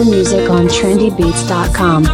More music on trendybeats.com.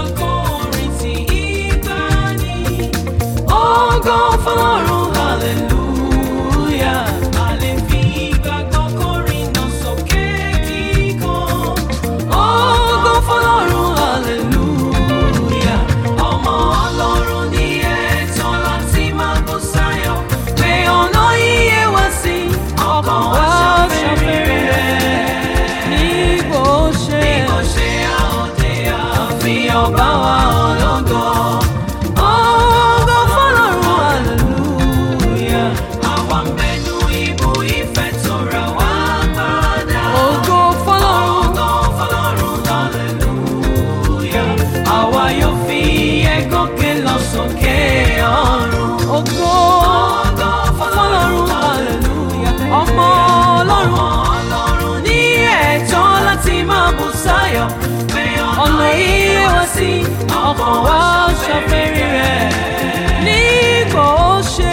Ògo fọ́lọ́run hallelujah. A lè fi ìgbàgbọ́ kọrin náà sókè kíkan. Ògo fọ́lọ́run hallelujah. Ọmọ Ọlọ́run ní ẹ̀tọ́ láti máa bú sáyọ̀. Pé ọ̀nà yíyẹ wá sí ọkàn wá ṣàfẹ́rẹ́ rẹ̀. Nígbò ṣe àòdè àfihàn bá wa ológo. Ògo fọ́lọ́run hallelujah. Àwa ń bẹnu ibú ìfẹ́ tó ra wá padà. Ògo fọ́lọ́run. Ògo fọ́lọ́run hallelujah. Àwa yóò fi ẹ̀gọ́kẹ́ lọ sókè ọ̀run. Ògo fọ́lọ́run hallelujah. Ọmọ Ọlọ́run ní ẹ̀tọ́ láti máa bù sáyọ̀. Ọ̀nà iye wá sí ọkàn wa ṣàfẹ́rí rẹ̀. Nígbò ó ṣe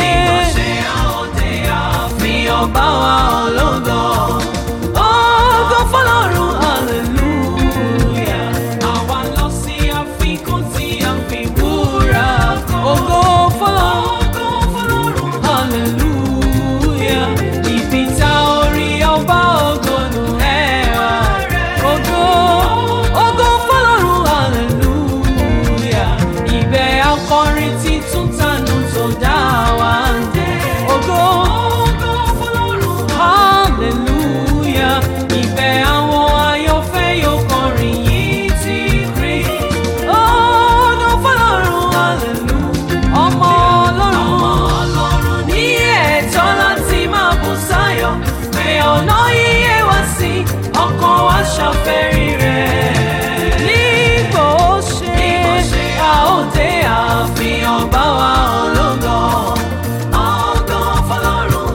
àfihàn bá wa ológo. Ògo fọ́lọ́run hallelujah. Àwa lọ sí àfikún tí a fi wúrà kan. Ògo fọ́lọ́run hallelujah. Ibi tá orí ọba ògo nù ẹwà rẹ̀. Ògo ògo fọ́lọ́run hallelujah. Ibẹ̀ akọrin títún tànù tó dá wa ń dé. Ògo ògo fọ́lọ́run hallelujah. Ibẹ̀ àwọn ayọ̀fẹ́ yóò kọrin yìí ti rí. Ògo fọ́lọ́run hallelujah. Ọmọ Ọlọ́run ní ẹ̀tọ́ láti máa bú sáyọ̀. Pé ọ̀nà yíyẹ wá sí ọkàn wa ṣàfẹ́rí rẹ̀. Nígbò ó ṣe àòdè àfihàn bá wa ológo. Ògo fọ́lọ́run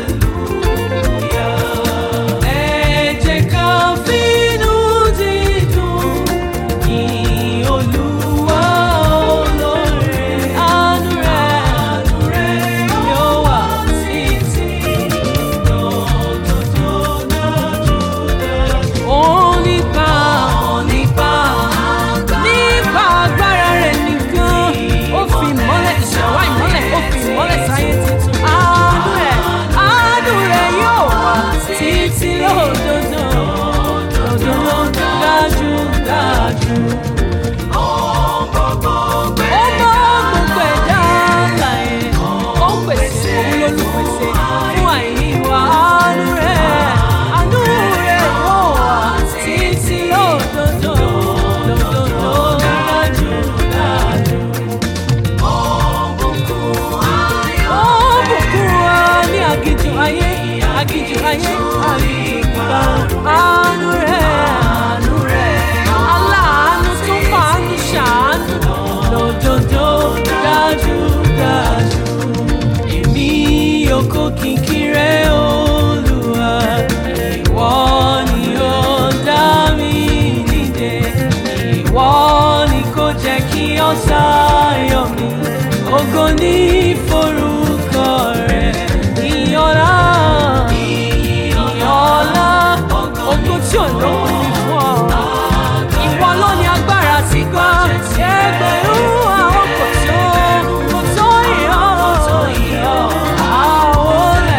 hallelujah. Ẹ jẹ́ ká fínú dídùn yìn Olúwa olóore. Àánú rẹ̀ yóò wà títí onípa onípa nípa agbára rẹ̀ nìkan ó fi ìmọ́lẹ̀ ìṣẹ̀wá ìmọ́lẹ̀ ó fi ìmọ́lẹ̀ sáyé tuntun àánú rẹ̀ àánú rẹ̀ yóò wà títí lódodo lódodo dájú dájú. Ó mọ gbogbo ẹ̀dá láyé ó ń pèsè òun lólùpèsè fún àìní wa àánú rẹ̀ àánú rẹ̀ yóò wà títí lódodo lódodo dájú dájú. Ó bùkún wa ní aginjù ayé aginjù ayé àyíká àánú rẹ̀ àánú rẹ̀ aláàánú tó fàánú ṣàánú lódodo dájú dájú èmi yòókù kìkì rẹ̀ olúwa ìwọ ni ó dá mi nídè ìwọ ni kò jẹ́ kí ọ̀tá yọ̀ mí ògo ní forúkọ rẹ̀ ìyọ̀lá ìyọ̀lá ògo tí ò lóhùn ní fún ọ ìwọ ló ní agbára tí gbọ́ ẹgbẹ̀rún àwọn kò tó kò tó ìyọ́ ìyọ́ àwọn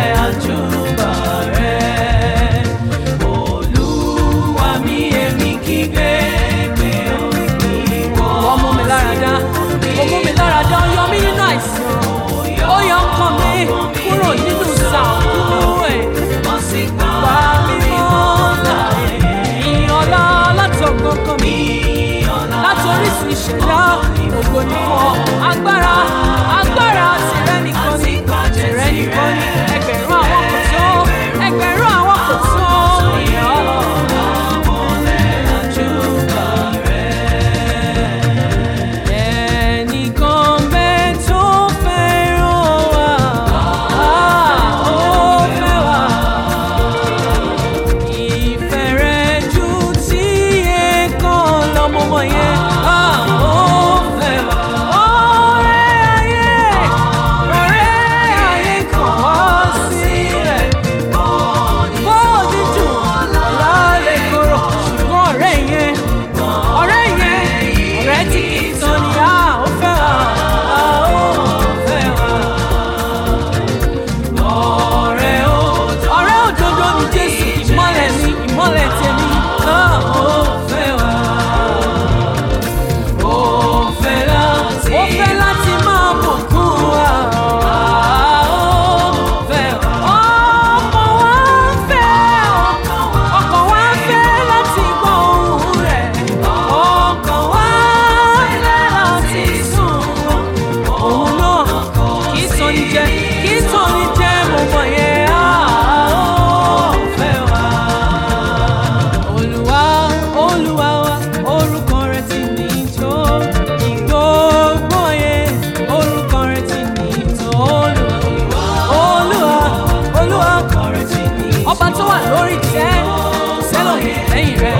jẹ kí tòní jẹ mo mọ̀ yẹn á ó fẹ́ wá. Olúwa Olúwa wa orúkọ rẹ̀ ti ní tó ìgbógbó yẹn orúkọ rẹ̀ ti ní tó Olúwa Olúwa Olúwa ọba tó wà lórí tẹ́ sẹ́lọ̀ lẹ́yìn rẹ̀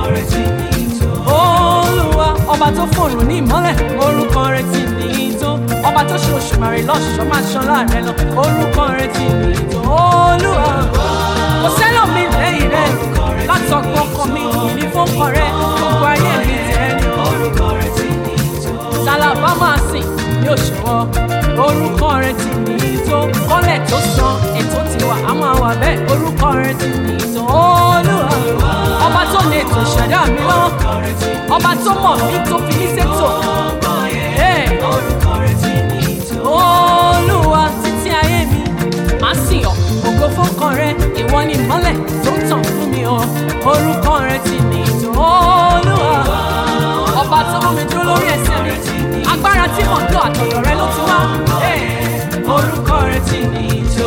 olúwa ọba tó fòrùn ní ìmọ́lẹ̀ orúkọ rẹ̀ ti ní tó ọba tó ṣe òṣùmàrè lọ́ṣọ̀ọ́ máa ṣan láàrẹ̀ lọ orúkọ rẹ̀ ti ní tó olúwa kò sẹ́lọ̀ mi lẹ́yìn rẹ̀ látọ̀gbọ́n ọkàn mi ní fọ́nkọ rẹ̀ gbogbo ayé mi tẹ́ sálábà máa sìn ní òṣùwọ̀ orúkọ rẹ̀ ti ní tó kọ́lẹ̀ tó san ètò tiwa a máa wà bẹ́ẹ̀ orúkọ rẹ̀ ti ní tó olúwa ọba tó lè tó ṣẹ̀dá mi lọ́wọ́ ọba tó mọ̀ mí tó fi mí ṣètò. Hey! olúwa títí ayé mi máa sìn ọ́ ògo fọ́kàn rẹ ìwọ ni ìmọ́lẹ̀ tó ń tàn fún mi o orúkọ rẹ ti ní ìtò olúwa ọba tó mú mi dúró lórí ẹsẹ̀ mi agbára tí mò ń lò àtọ̀dọ̀ rẹ ló ti wá Hey! orúkọ rẹ ti ní ìtò.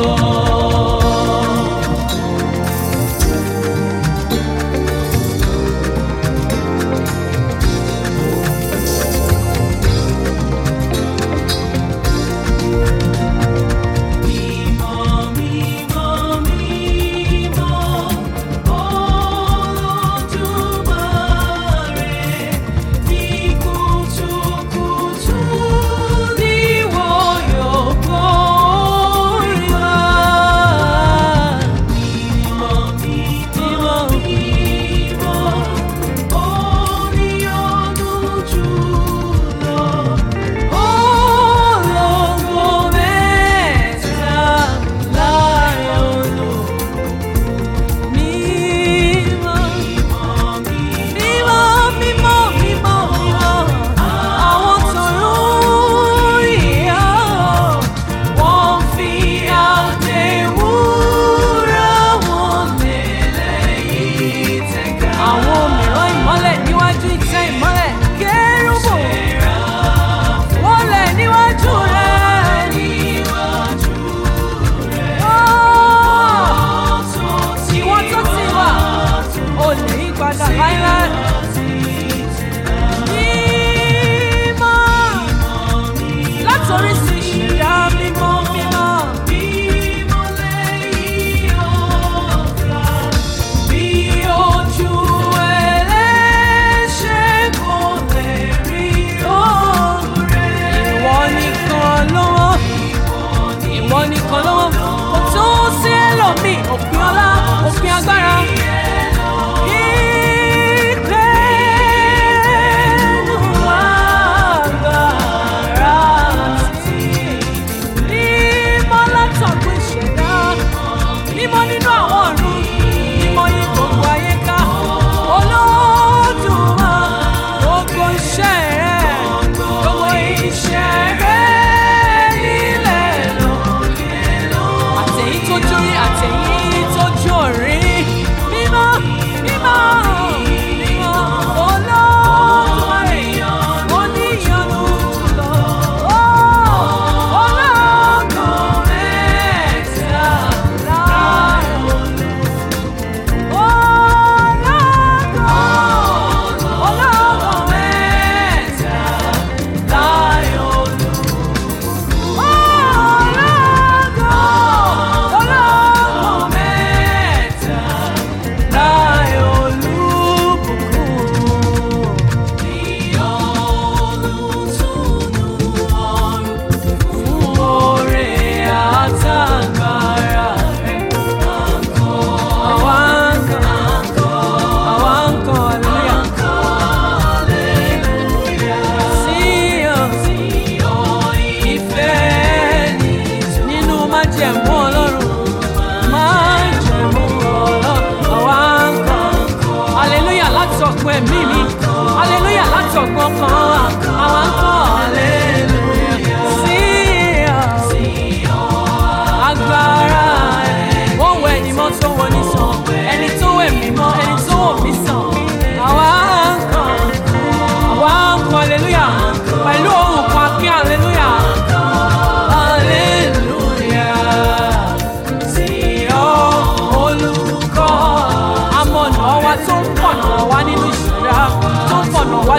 Àwọn mìíràn ìmọ́lẹ̀ níwájú ìtẹ́ ìmọ́lẹ̀ kérúbù wọ́n lẹ̀ níwájú rẹ̀. Ìwọ tó ti wà, o lè yí padà láíláí. Mímọ́ látòrí sí ìṣẹ̀dá mímọ́ mímọ́. Bí ojú ẹlẹ́ṣẹ̀ kò lè rí òun rẹ̀. Ìwọ nìkan ló wọ́n ìwọ nìkan lọ́wọ́ kò tó sí ẹlòmíì òpin ọlá òpin agbára. Ìpè wà agbára sí mímọ́ látọ̀gbọ́ ìṣẹ̀dá mímọ́ nínú àwọn ọ̀run mímọ́ yí gbogbo ayé ká Olódùmarè gbogbo iṣẹ́ rẹ̀ gbogbo iṣẹ́ rẹ̀ nílẹ̀ lókè àtẹ̀yí tó jórí àtẹ̀yí tó jórí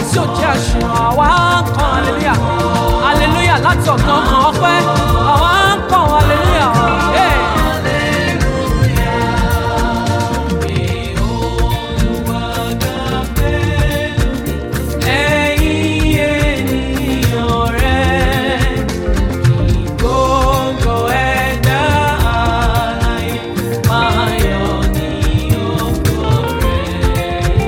tí ò jẹ́ àṣìràn àwa ń kan aleluya aleluya láti ọ̀gbọ́n kan ọpẹ́ àwa ń kan aleluya. Hey. Ẹ̀yin ènìyàn rẹ̀, gbogbo ẹ̀dá alààyè máa yọ̀ ní ògo rẹ̀.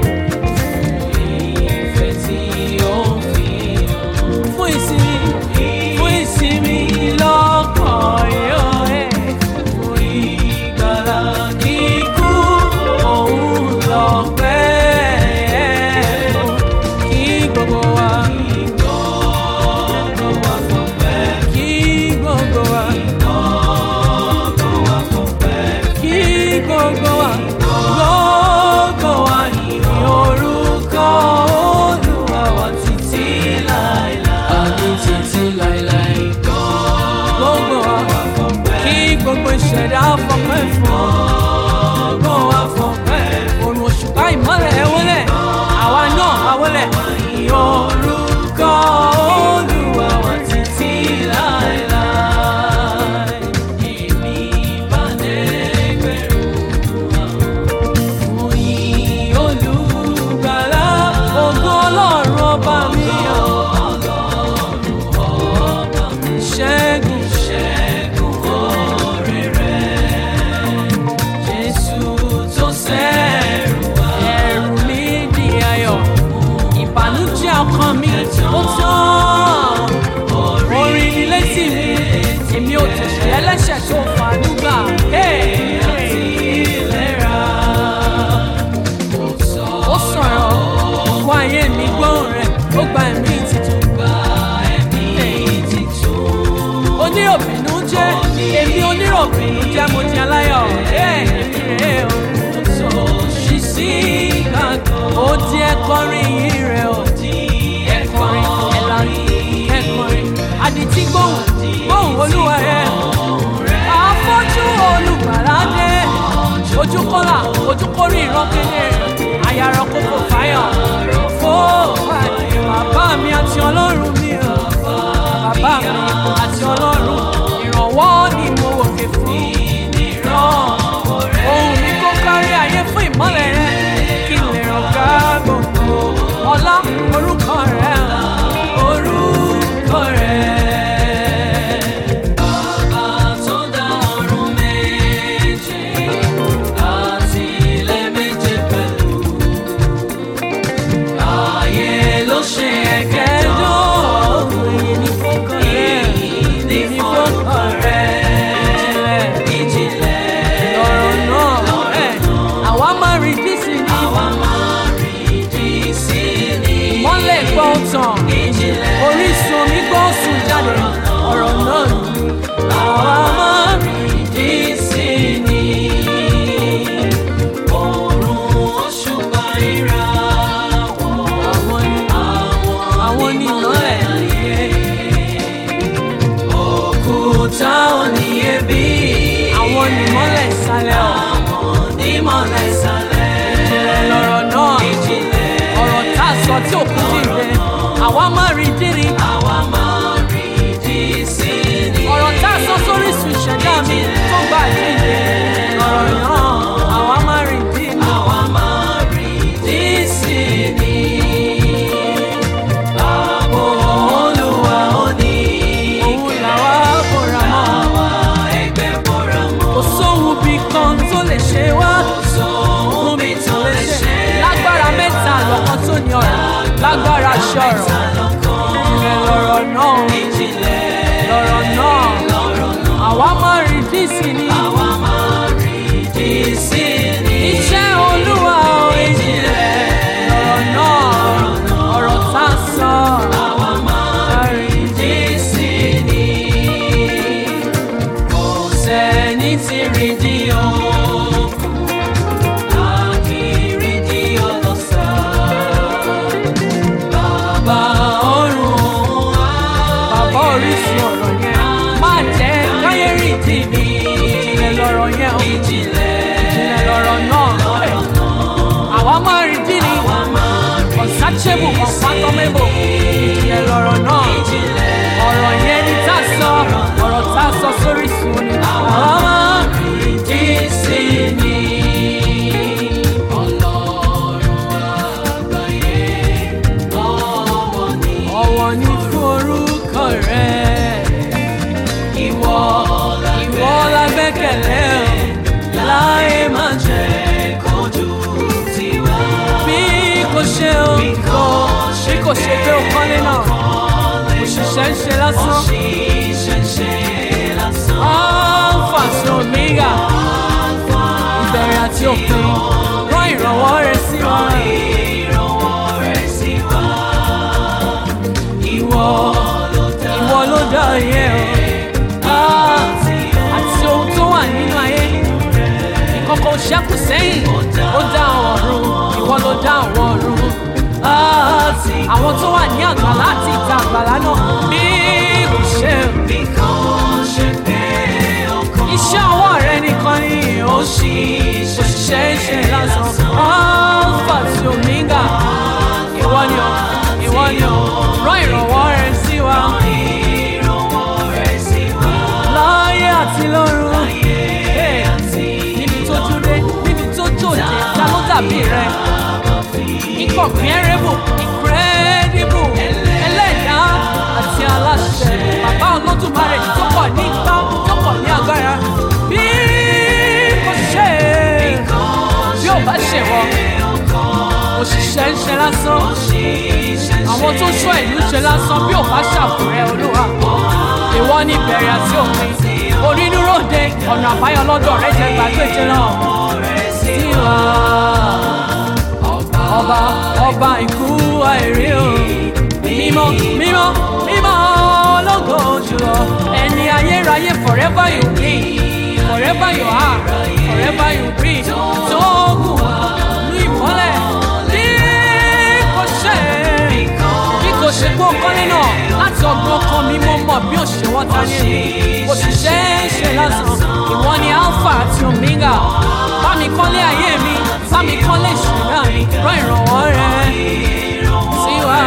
Ìfẹ́ tí ó ń fi hàn fún ìsinmi, fún ìsinmi lọ́kàn yóò ẹ̀. Fún ìgbàlà kíkú, òun lọ́pẹ́ kí gbogbo wa. Kí gbogbo wa. Kí gbogbo wa. Gbogbo wa yìn orúkọ Olúwa wa títí láéláé. Àmì títí láéláé. Gbogbo wa. Kí gbogbo ìṣẹ̀dá fọpẹ́ fún ọ. Gbogbo wa fọpẹ́. Òrùn òṣùpá ìmọ́lẹ̀ ẹ wọlé. Àwa náà a wọlé. Yìn orúkọ Olúwa wa títí láéláé. Èmi bá dẹ́gbẹ̀rún àwọn yìn olùgbàlà ògo ọlọ́run ọba mi ọ̀. ṣẹ́gun ṣẹ́gun oore rẹ̀ jésù tó sẹ́rù wá. ẹ̀rù mi di ayọ̀ ìbànújẹ́ ọkàn mi ó tán orin ni létí mi èmi ò tẹ̀sẹ̀ ẹlẹ́ṣẹ̀ tó fàánú gbà. Hey, hey. ó sọ̀rọ̀ òkú ayé mi gbóhùn rẹ̀ ó gba ẹ̀mí titun. oníròbìnú jẹ́ èmi oníròbìnú jẹ́ mo di aláyọ̀. èmi rè o ṣì sí gbàgbọ́ ó di ẹ̀kọrin yìí rẹ̀ ó di ẹ̀kọrin ẹ̀lànà ẹ̀kọrin àdìtí gbóhùn gbóhùn olúwa rẹ̀ àfọ́jú olùgbàládé ojú kọ́là ojú kórè ìran kedere àyàrá kókò fáyọ̀ fó pàdé bàbá mi àti ọlọ́run mi o bàbá mi àti ọlọ́run ìrànwọ́ ni mo wòkè fún ìran ohun mi kó kárí ayé fún ìmọ́lẹ̀ rẹ kí n lè ràn ká gbogbo ọlá orúkọ rẹ orúkọ rẹ. Bàbá tó dá ọ̀run méje àti ilẹ̀ méje pẹ̀lú. Ayé ló ṣe ẹ̀kẹ́jọ́. Èyí ni fọ́kàn rẹ̀. Èyí ni fọ́kàn rẹ̀. Ìjìnlẹ̀ lọ̀rọ̀ náà. Ẹ̀, Àwa máa rí dísì ní. Àwa máa rí dísì ní. Ìmọ́lẹ̀ gbọ́n tàn. Ìjìnlẹ̀ orísun omi gbọ́n sùn jáde. Ọ̀rọ̀ náà ni. Àwa máa rí dísì ní. Òòrùn òṣùpá ìràwọ̀. Àwọn ni àwọn ni ìmọ́lẹ̀ ayé. Òkúta oníyebí. Àwọn ni ìmọ́lẹ̀ ìsàlẹ̀ ọ̀. Àwọn ni ìmọ́lẹ̀ ìsàlẹ̀. Ìjìnlẹ̀ lọ̀rọ̀ náà. Ìjìnlẹ̀. Ọ̀rọ̀ tá a sọ tí òkú dìde. Àwa máa rí dírí. Àwa máa rí dí sí ni. Ọ̀rọ̀ tá a sọ sórí sùn ìṣẹ̀dá mi tó gbà jíde. Ọ̀rọ̀ náà. Àwa máa rí dí ni. Àwa máa rí dí sí ni. Ààbò Olúwa ó ní. Òun làwa bọ̀ra mọ́. Àwa ẹgbẹ́ bọ̀ra mọ́. Kò sóhun bí kan tó lè ṣe wá. Kò sóhun bí tó lè ṣe. Lágbára mẹ́ta lọ́kàn tó ní ọ̀rọ̀. Lágbára ṣọ̀rọ̀. Ìjìnlẹ̀ lọ̀rọ̀ náà. Ìjìnlẹ̀ lọ̀rọ̀ náà. Àwa máa rí dísì ni. Àwa máa rí dísì ni. Iṣẹ́ Olúwa ò ìjìnlẹ̀ lọ̀rọ̀ náà. Ọ̀rọ̀ tá a sọ. Àwa máa rí dísì ni. Kò sẹ́ni tí rí di òkun. A kì í rí di ọlọ́sà. Bàbá ọ̀run wá. Bàbá orísun ọ̀rọ̀ yẹn. Má jẹ́ káyé rí tìbí. Ìjìnlẹ̀ lọ̀rọ̀ yẹn o. Ìjìnlẹ̀ ìjìnlẹ̀ lọ̀rọ̀ náà. Àwa máa rí dín ní. Àwa máa rí dín ní. unchangeable unfathomable ìjìnlẹ̀ lọ̀rọ̀ náà ọ̀rọ̀ yẹn ni tá a sọ ọ̀rọ̀ tá a sọ sórí sùn ni àwọn ọmọ ìdí sí ni. ọ̀wọ̀ ni fún orúkọ rẹ̀ ìwọ ìwọ la gbẹ́kẹ̀lé o láyé máa jẹ́ bí kò ṣe o kò bí kò ṣe pé o kọ́lé náà òṣìṣẹ́ ń ṣe lásán alpha sí omega ìbẹ̀rẹ̀ àti òpin rán ìrànwọ́ rẹ sí wa ìwọ ìwọ ló dá ayé o Ah, àti ohun tó wà nínú ayé ìkọ̀kọ̀ ṣẹ́kù sẹ́yìn ó dá àwọn ọ̀run ìwọ ló dá àwọn ọ̀run Ah, àwọn tó wà ní àgbàlá àti ìta àgbàlá náà bí kò ṣe iṣẹ́ ọwọ́ rẹ nìkan ni ó ṣì òṣìṣẹ́ ń ṣe lásán alpha sí omega ìwọ ni o ìwọ ni o rán ìrànwọ́ rẹ sí wa láyé àti lọ́run Hey, níbi tó dúró níbi tó jòjé ta ló dàbí rẹ incomparable incredible ẹlẹ́dàá àti aláṣẹ bàbá olódùmarè tó pọ̀ ní ipá tó pọ̀ ní agbára bí kò ṣe bí ò bá ṣe wọ òṣìṣẹ́ ń ṣe lásán àwọn tó ṣọ́ ìlú ṣe lásán bí ò bá ṣàfùrẹ́ olúwa ìwọ ní ìbẹ̀rẹ̀ àti òpin onínúròde ọ̀nà àbáyọ lọ́dọ̀ rẹ jẹ́ gbàgbéje náà sí wa ọba ọba ikú àìrí o mímọ́ mímọ́ mímọ́ ológo jùlọ ẹni ayérayé forever you be forever you are forever you be tó gùn ní ìmọ́lẹ̀ bí kò ṣe bí kò ṣe kó kọ́lé náà láti ọgbọ́n kan mi mo mọ̀ bí òṣèwọ́ ta ní èmi òṣìṣẹ́ ń ṣe lásán ìwọ ni alpha àti omega bá mi kọ́lé ayé mi bá mi kọ́lé ìṣẹ̀dá mi rán ìrànwọ́ rẹ sí wa.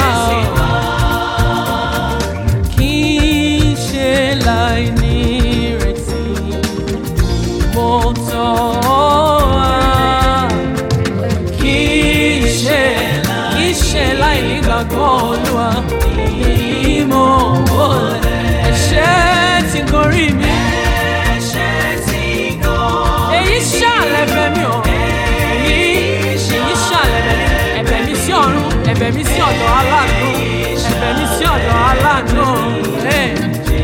kì í ṣe láì ní ìrètí mo tọ́ ọ wá kì í ṣe kì í ṣe láì nígbàgbọ́ olúwa ìmọ̀ òòlẹ̀ ẹ̀ṣẹ̀ ti gorí mi èyí ṣàlẹ̀ bẹ̀ mí o èyí èyí ṣàlẹ̀ bẹ̀ mí ẹ̀bẹ̀ mi sí ọ̀run ẹ̀bẹ̀ mi sí ọ̀dọ̀ aláàánú ẹ̀bẹ̀ mi sí ọ̀dọ̀ aláàánú. Hey.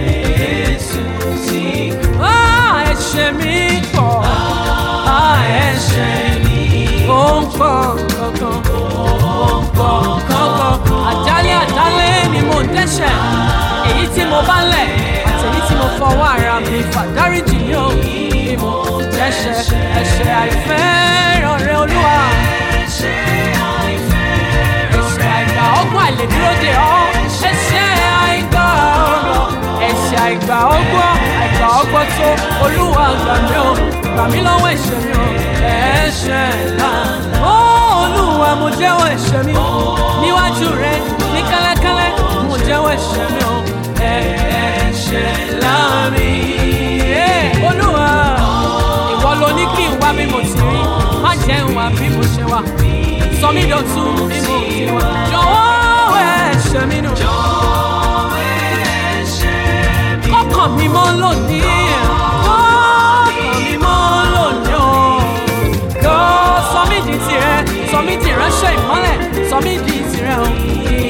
Ah, ẹ̀ṣẹ̀ mi pọ̀ Ah, ẹ̀ṣẹ̀ mi ó ń pọ̀ kankan ó ń pọ̀ kankan àjálẹ̀ àjálẹ̀ ni mo ń dẹ́ṣẹ̀ èyí tí mo bá lẹ̀ àti èyí tí mo fọwọ́ ara mi fà dáríjì mi ò bí mo dẹ́ṣẹ̀ ẹ̀ṣẹ̀ àìfẹ́ràn rẹ olúwa ẹ̀ṣẹ̀ àìgbà ọgbọ́n àìlèdúró de ọ́ ẹ̀ṣẹ̀ àìgbà ọgbọ́n ẹ̀ṣẹ̀ àìgbà ọgbọ́n àìgbà ọgbọ́n tó olúwa gbà mí o gbà mí lọ́wọ́ ẹ̀ṣẹ̀ mi o ẹ̀ṣẹ̀ ńlá ó olúwa mo jẹ́wọ́ ẹ̀ṣẹ̀ mi níwájú rẹ ní kẹ́lẹ́kẹ́lẹ́ mo jẹ́wọ́ ẹ̀ṣẹ̀ mi o ẹ̀ṣẹ̀ ńlá mi Eh, olúwa ìwọ ló ní kí n wá bí mo ti rí má jẹ́ n wá bí mo ṣe wà sọ mí dọ̀tun bí mo ti wà jọ̀wọ́ ẹ̀ṣẹ̀ mi nù kọ́kàn mi mọ́ lónìí kọ́kàn mi mọ́ lónìí o kọ́ sọ mí di tirẹ̀ sọ mí di ìránṣẹ́ ìmọ́lẹ̀ sọ mí di tirẹ̀ o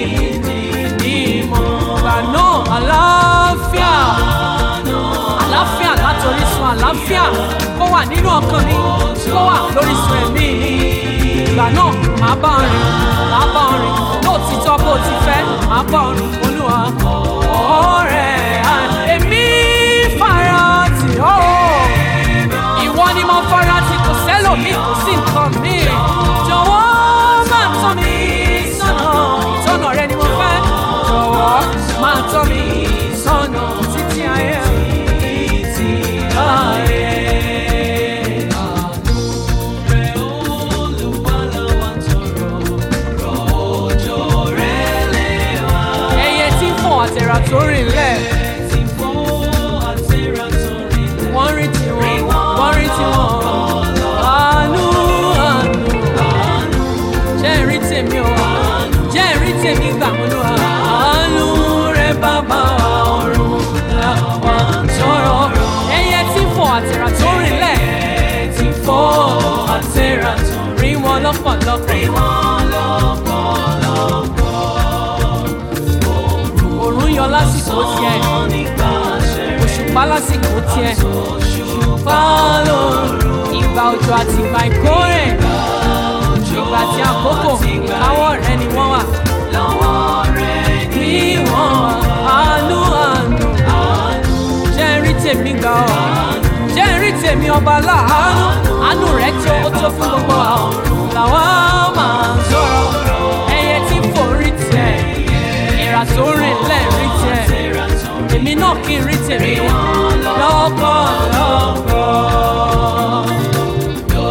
ìmọ̀ ìgbà náà àlàáfíà àlàáfíà látòrí sun àlàáfíà kó wà nínú ọkàn mi kó wà lórí sun ẹ̀mí mi ìgbà náà màá bá ọ rìn màá bá ọ rìn lóòtítọ́ bó ti fẹ́ màá bá ọ rìn olúwa ọ̀rẹ́ à, èmi fara tì ọ́ ìwọ ni mo fara tì kò sẹ́lòmíì kò sí nǹkan mi jọ̀wọ́ máa tọ́ mi sọ́nà ìtọ́nà rẹ ni mo fẹ́ jọ̀wọ́ máa tọ́ mi sọ́nà títí ayé títí ayé. Àánú rẹ̀ Olúwa la wá tọrọ, rọ̀ òjò tèmi gbà mọ́ ló wà. àánú rẹ̀ bàbá wa ọ̀run làwa ń tọrọ. ẹyẹ tí fò àtẹ̀rà tó rìn lẹ̀. ti fò àtẹ̀rà tó rí wọn lọ́pọ̀lọpọ̀. rí wọn lọ́pọ̀lọpọ̀. òrùn yọ lásìkò tiẹ̀. òṣùpá lásìkò tiẹ̀. òṣùpá lóru. ìgbà òjò àti ìgbà ìkórè. ìgbà tí àkókò káwọ́ rẹ̀ ni wọ́n wà. lọ́wọ́ rẹ̀ ni wọ́n wà. àánú àánú. jẹ́ rí tèmi gbà ọ́. jẹ́ rí tèmi ọba láàánú. àánú rẹ̀ tó ó tó fún gbogbo wa. làwa máa ń sọ̀rọ̀. ẹyẹ tí fò rí tiẹ̀. ìrà tó rìn lẹ̀ rí tiẹ̀. èmi náà kì í rí tèmi. lọ́pọ̀lọpọ̀.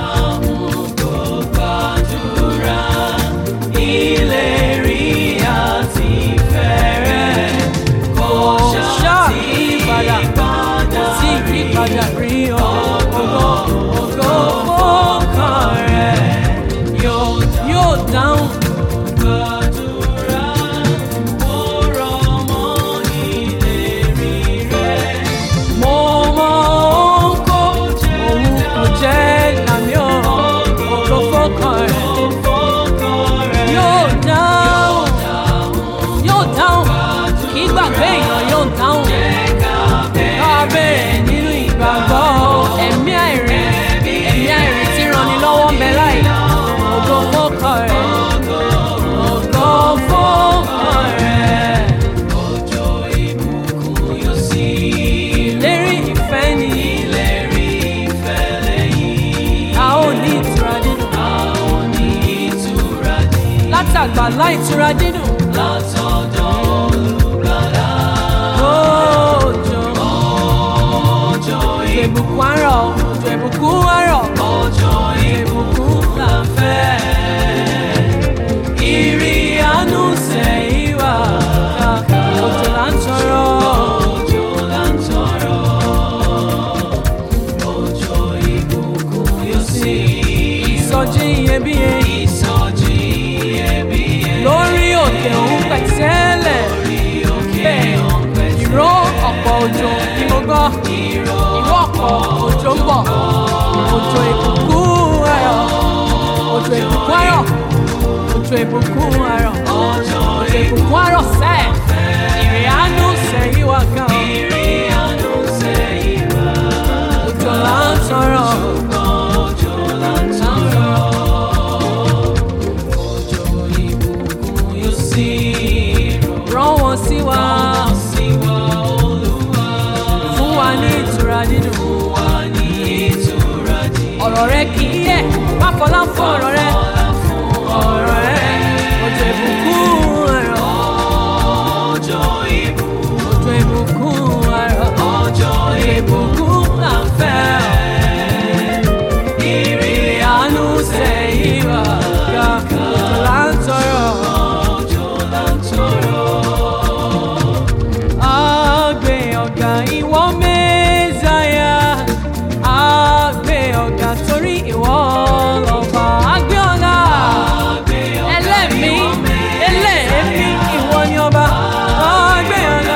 ṣàyípadà sí ìyípadà rí ògo ògo fọ́kàn rẹ̀ yóò dáhùn. gbàdúrà mo rọ̀ mọ́ ìlérí rẹ̀. mo mọ ohun kó òun kò jẹ́ làmì ògo fọ́kàn rẹ̀ yóò dáhùn yóò dáhùn kí gbàgbé èèyàn yóò dáhùn kábẹ̀rẹ̀ nínú ìgbàgbọ́ ẹ̀mí àìrí ẹ̀mí àìrí tí ranni lọ́wọ́ ń bẹ láì ògo fọ́kàn rẹ̀ ògo fọ́kàn rẹ̀. òjò ìbùkún yóò sí. ìlérí ìfẹ́ ni. ìlérí ìfẹ́ lẹ́yìn. a ó ní ìtura dídùn. a ó ní ìtura dídùn. látàgbà láì ìtura dídùn. látọ̀dọ̀ olùgbàlà. òjò òjò ìbùkún àárọ̀ òjò ìbùkún àárọ̀ òjò ìbùkún là ń fẹ́. ìrì àánú sẹ́yìn wá òjò là ń tọrọ. òjò là ń tọrọ. òjò ìbùkún yóò sí. ìsọjí iyebíye. ìsọjí iyebíye. lórí òkè òun pẹ̀tẹ́lẹ̀. lórí òkè òun pẹ̀tẹ́lẹ̀. ìró ọ̀pọ̀ òjò ni mo gbọ́. ìró ọ̀pọ̀ òjò ń bọ̀. òjò ìbùkún ayọ̀. òjò ìbùkún ayọ̀. òjò ìbùkún ayọ̀. òjò ìbùkún ayọ̀ sẹ́ẹ̀. ìrìn àánú sẹ́yìn wá gan. ìrìn àánú sẹ́yìn wá. òjò là ń tọrọ. òjò là ń tọrọ. òjò ìbùkún yóò sí. rán wọn sí wa. fún wa ní ìtura dídùn. ọ̀rọ̀ rẹ kì í yẹ̀ má fọlá fún ọ̀rọ̀ rẹ. ọ̀rọ̀ rẹ òjò ìbùkún ẹ̀rọ. òjò ìbùkún ẹ̀rọ. òjò ìbùkún là ń fẹ́. ìrì àánú sẹ́yìn wá ga òjò là ń tọrọ. òjò là ń tọrọ. Agbe ọ̀gá ìwọ mẹ́sàáyà. Agbe ọ̀gá torí ìwọ lọ́ba. Agbe ọ̀gá. Ẹlẹ́mí ẹlẹ́mí ìwọ ni ọba. Agbe ọ̀gá.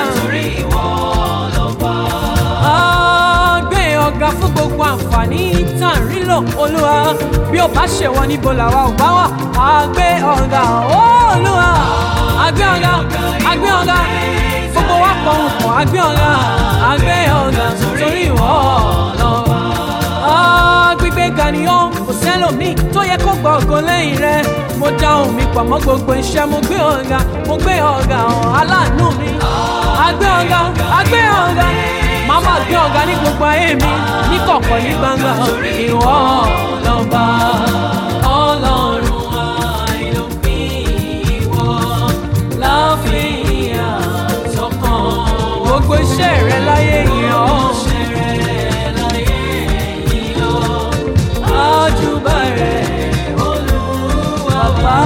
Agbe ọ̀gá fún gbogbo àǹfààní tá à ń rí lò olúwa. Bí o bá ṣèwọ níbo làwa ò bá wà. Agbe ọ̀gá olúwa. Agbe ọ̀gá. Agbe ọ̀gá gbogbo wa pọ̀ ń pọ̀ àgbẹ̀ ọ̀la àgbẹ̀ ọ̀la torí ìwọ lọ́wọ́. gbígbé ga ni ó kò sẹ́lòmíì tó yẹ kó gbọ́ ògo lẹ́yìn rẹ̀ mo dá ohùn mi pọ̀ mọ́ gbogbo iṣẹ́ mo gbé ọ̀gá mo gbé ọ̀gá hàn aláàánú mi. àgbẹ̀ ọ̀gá àgbẹ̀ ọ̀gá màá máa gbé ọ̀gá ní gbogbo ayé mi ní kọ̀kọ̀ ní gbangba ìwọ lọ́ba ọlọ́run àìlópin ìwọ láfihàn sọ́kàn gbogbo iṣẹ́ rẹ láyé yìí ọ́. Àjùbà rẹ̀ Olúwa bá.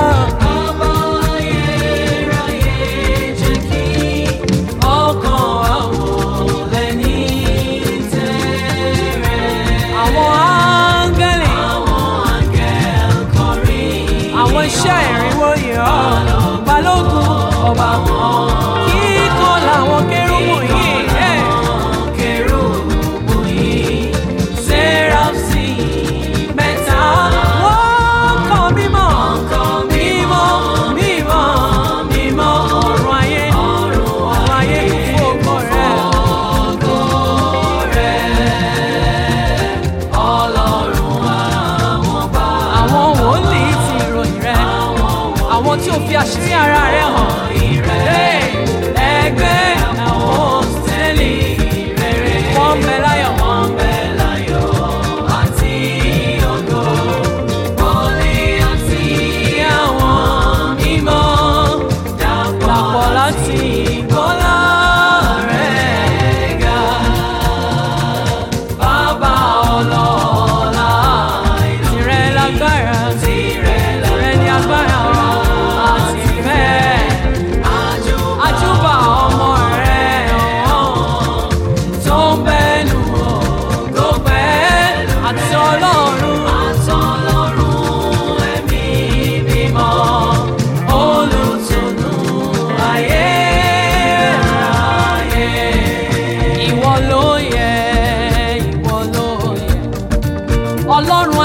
Ọkàn àwọn lẹ́ni tẹ́rẹ̀. Àwọn áńgẹ́lì. Àwọn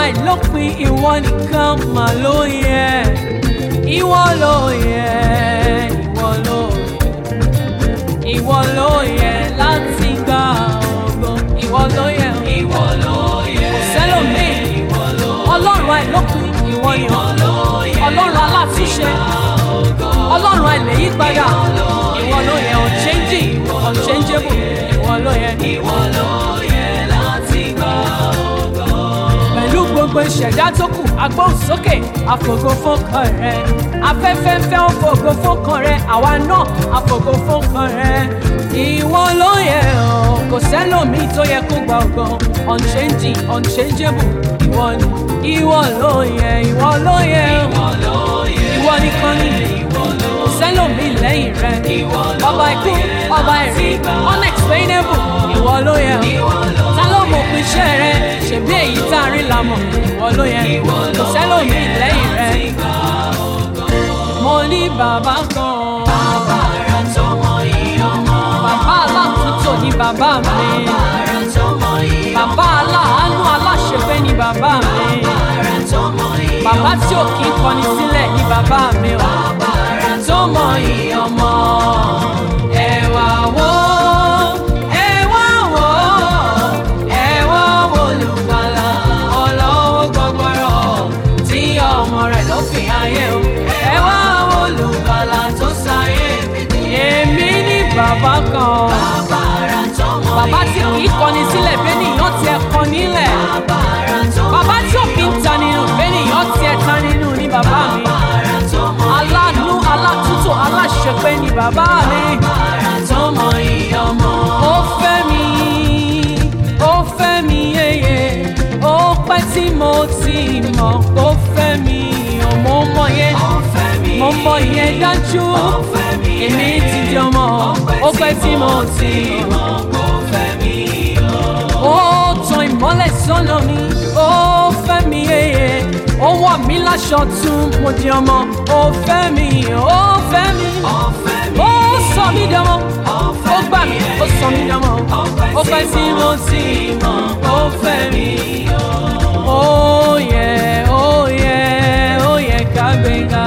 àìlópin ìwọ nìkan mà ló yẹ ìwọ ló yẹ ìwọ ló yẹ ìwọ ló yẹ láti gba ògo ìwọ ló yẹ ìwọ ló yẹ kò sẹ́lòmíì ọlọ́run àìlópin ìwọ ni ọlọ́run alátúnṣe ọlọ́run àìlèyípadà ìwọ ló yẹ unchanging unchangeable ìwọ ló yẹ ìwọ ló yẹ láti gba ògo. pẹ̀lú gbogbo ìṣẹ̀dá tó kù agbóhùnsókè àfògo fọ́kàn rẹ afẹ́fẹ́ fẹ́ ó fògo fọ́kàn rẹ àwa náà àfògo fọ́kàn rẹ ìwọ ló yẹ ọ́ kò sẹ́lòmíì tó yẹ kó gba ògo unchanging unchangeable ìwọ ni ìwọ ló yẹ ìwọ ló yẹ ìwọ nìkan ni kò sẹ́lòmíì lẹ́yìn rẹ ọba ikú ọba ẹ̀rí unexplainable ìwọ ló yẹ ta ló mọ̀ pé iṣẹ́ rẹ ṣèbí èyí tá a rí la mọ̀ ìwọ ló yẹ kò sẹ́lòmíì lẹ́yìn rẹ mo ní bàbá kan Bàbá ara tó mọ iye ọmọ. bàbá aláàtúntò ní bàbá mi Bàbá ara tó mọ iye ọmọ. bàbá aláàánú aláṣẹfẹ́ ní bàbá mi Ara tó mọ iye ọmọ. bàbá tí ò kí ń kọni sílẹ̀ ní bàbá mi o Bàbá ara tó mọ iye ọmọ. ẹ wá wò ẹ wá wò ẹ wá wò olùgbàlà ọlọ́wọ́ gbọgbọrọ tí ọmọ rẹ̀ ló fi ayé o ẹ wá wò olùgbàlà tó sáyé èmi ní bàbá kan Bàbá ara tó mọ bàbá tí iye kì í kọni sílẹ̀ bẹ́ẹ̀ nìyàn tiẹ̀ kọ nílẹ̀ Bàbá ara tó mọ bàbá tí ò kí ń ta nínú bẹ́ẹ̀ nìyàn tiẹ̀ ta nínú ní bàbá mi ara tó mọ aláàánú alátúntò aláṣepé ní bàbá mi. Ara tó mọ iye ọmọ. ó fẹ́ mi ó fẹ́ mi yeye ó pẹ́ tí mo ti mọ̀ ó fẹ́ mi ò mo mọ̀ yẹn Ó fẹ́ mi. mo mọ̀ yẹn dájú Ó fẹ́ mi. èmi ti di ọmọ ó pẹ́ tí mo ti mọ̀ Ó fẹ́ mi. ó tan ìmọ́lẹ̀ sọ́nà mi ó fẹ́ mi yeye ó wọ̀ mí láṣọ tún mo di ọmọ ó fẹ́ mi ó fẹ́ mi Ó fẹ́ mi. ó sọ mí dánmọ́ Ó ó fẹ́ gbà mí ó sọ mí dánmọ́ ó pẹ́ tí mo ti mọ̀ ó fẹ́ mi. ó yẹ ó yẹ ó yẹ ká gbéga.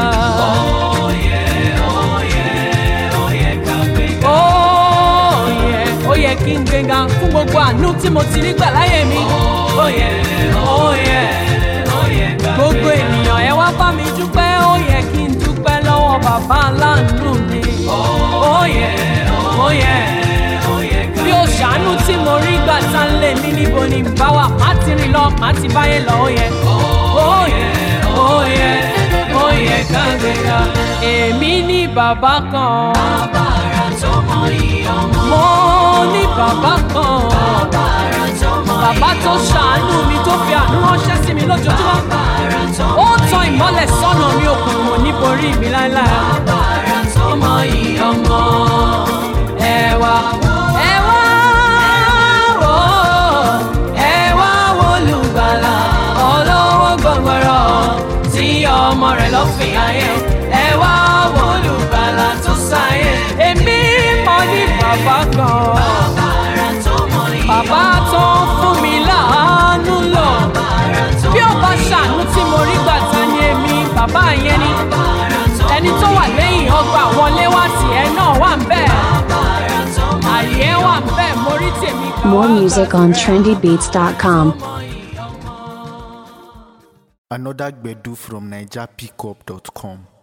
ó yẹ ó yẹ kí n gbéga fún gbogbo àánú tí mo ti rí gbà láyé mi. ó yẹ ó yẹ gbogbo ènìyàn ẹ wá bá mi dúpẹ́ ó yẹ kí n dúpẹ́ lọ́wọ́ bàbá aláàánú mi. ó yẹ ó yẹ bí o ṣàánú tí mo rí gbà tá ń lè mí níbo ni n bá wà má ti rìn lọ má ti báyé lọ ó yẹ. ó yẹ ó yẹ ó yẹ ká gbéga èmi ní bàbá kan Bàbá ara tó mọ iye ọmọ. mo ní bàbá kan Bàbá ara tó mọ iye bàbá tó ṣàánú mi tó fi àánú ránṣẹ́ sí mi lójoojúmọ́. Bàbá ara tó ó tan ìmọ́lẹ̀ sọ́nà mi òkùnkùn níborí mi láéláé. Bàbá ara tó mọ iye ọmọ. ẹ wá ẹ wá wò ẹ wá wò olùgbàlà olówó gbọgbọrọ tí ọmọ rẹ̀ lọ fi ayé o. ẹ wá wò olùgbàlà tó sáyé èmi mọ̀ ní bàbá kan Bàbá ara tó mọ iye ọmọ. bàbá tó ń fún mi láàánú lọ Bàbá ara tó bí ó mọ bá iye ṣàánú tí mo rí gbà ta ni èmi bàbá yẹn ni Bàbá ara tó mọ ẹni tó wà lẹ́yìn ọgbà wọlé wá tiẹ̀ náà wà ń bẹ́ẹ̀. Bàbá ara tó mọ àyè wà ń bẹ́ẹ̀ mo rí tèmi kan. More music on trendybeats.com. Another Gbedu from NigerPickup.com.